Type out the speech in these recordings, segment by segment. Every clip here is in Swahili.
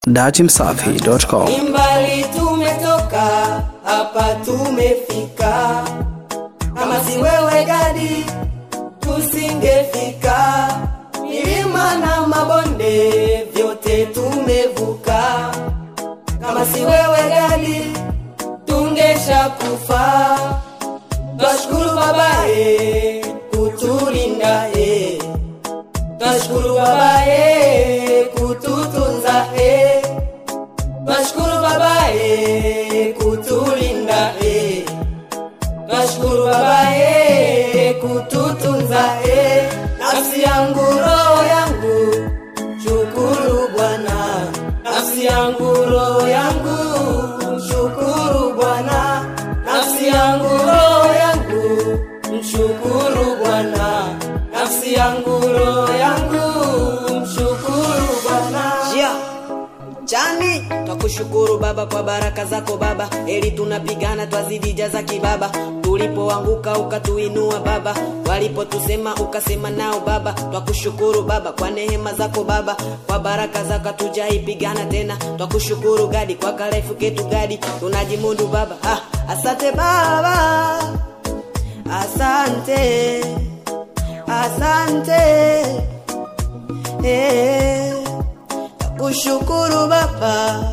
datimsafi.com. Ni mbali tumetoka, hapa tumefika. Kama si wewe gadi, tusingefika. Milima na mabonde, vyote tumevuka. Kama si wewe gadi, tungesha kufa. Twashukuru babaye kutulinda eh. Twashukuru babaye kututunza eh. Twashukuru babaye kutulinda eh. Twashukuru babaye kututunza eh. Nafsi yangu roho yangu shukuru Bwana. Nafsi yangu roho yangu mshukuru Bwana. Nafsi yangu roho yangu mshukuru Bwana. Nafsi yangu roho yangu mshukuru Bwana. Jia Chani, twakushukuru Baba kwa baraka zako Baba, eli tunapigana twazidi jaza kibaba, tulipoanguka ukatuinua Baba, walipotusema ukasema nao Baba, twakushukuru Baba kwa neema zako Baba, kwa baraka zako tujaipigana tena, twakushukuru Gadi kwa karefu ketu Gadi, tunajimundu Baba. Ah, asante Baba, asante, asante eh kushukuru baba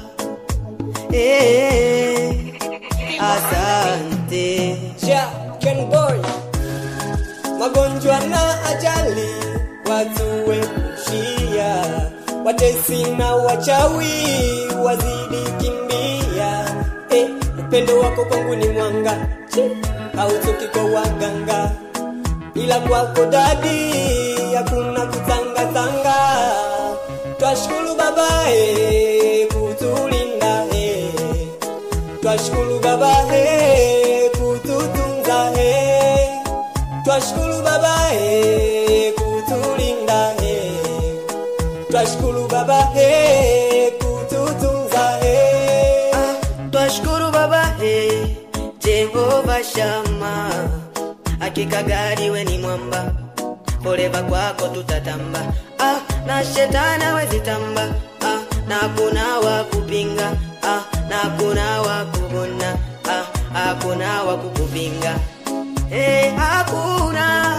eh, asante Ja, Ken Boy. Magonjwa na ajali watu wepushia, watesi na wachawi wazidi kimbia. Eh, upendo wako kwangu ni mwanga, Chi, hautoki kwa waganga, ila kwako dadi hakuna kutangatanga. Twashukuru babae kutulinda eh. Twashukuru baba he kututunza he Twashukuru baba he kutulinda he Twashukuru baba he kututunza he Ah, twashukuru baba he jehova shama hakika gari we ni mwamba foreva kwako tutatamba ah, na shetani hawezi tamba ah, na kuna wa kupinga ah, na kuna wa kubona ah, hakuna wa kukupinga hey, hakuna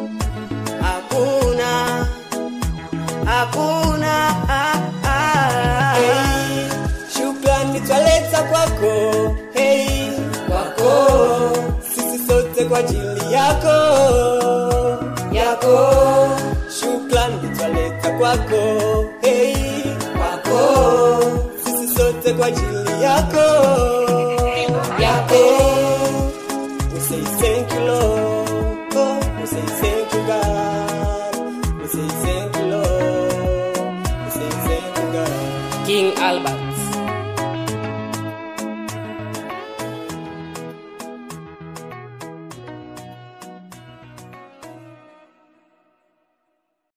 hakuna hakuna ah, ah, hey, Shukrani twaleta kwako hey, kwako sisi sote kwa ajili yako yako Shukrani twaleta kwako hey, kwako sisi sote kwa ajili yako yako We say thank you Lord We say thank you God We say thank you Lord We say thank you God King Albert